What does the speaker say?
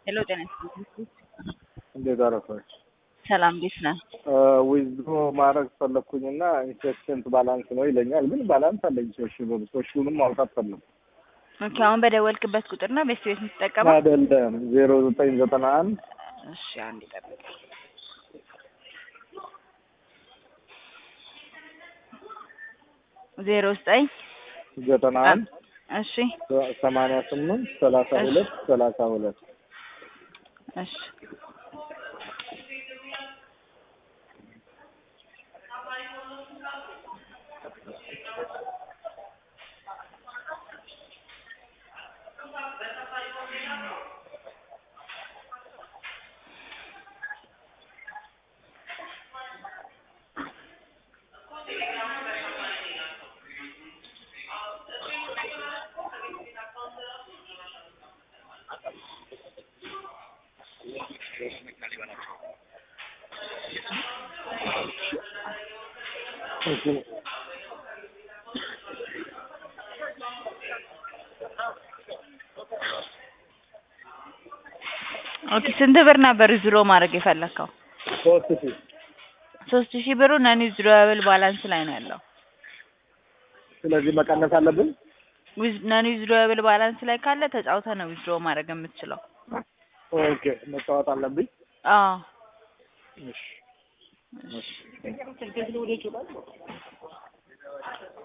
ሄሎ ጤና ይስጥልኝ። እንዴት አረፈች? ሰላም እንዴት ነህ? ዊዝድሮ ማድረግ ፈለግኩኝና ኢንቨስትመንት ባላንስ ነው ይለኛል። ግን ባላንስ አለኝ ሶስት ሺህ ብር ሶስት ሺውንም ማውጣት ፈለግኩ። ኦኬ አሁን በደወልክበት ቁጥር ነው ቤስት ቤት የምትጠቀመው? አይደለም ዜሮ ዘጠኝ ዘጠና አንድ እሺ አንድ ይጠብቅ። ዜሮ ዘጠኝ ዘጠና አንድ እሺ ሰማንያ ስምንት ሰላሳ ሁለት ሰላሳ ሁለት እሺ ኦኬ ስንት ብር ነበር ዊዝድሮ ማድረግ የፈለግከው? ሶስት ሺህ ሶስት ሺህ ብሩ ነን ዊዝድሮብል ባላንስ ላይ ነው ያለው። ስለዚህ መቀነስ አለብን። ነን ዊዝድሮብል ባላንስ ላይ ካለ ተጫውተህ ነው ዊዝድሮ ማድረግ የምትችለው። ኦኬ መጫወት አለብኝ። አዎ እሺ እሺ።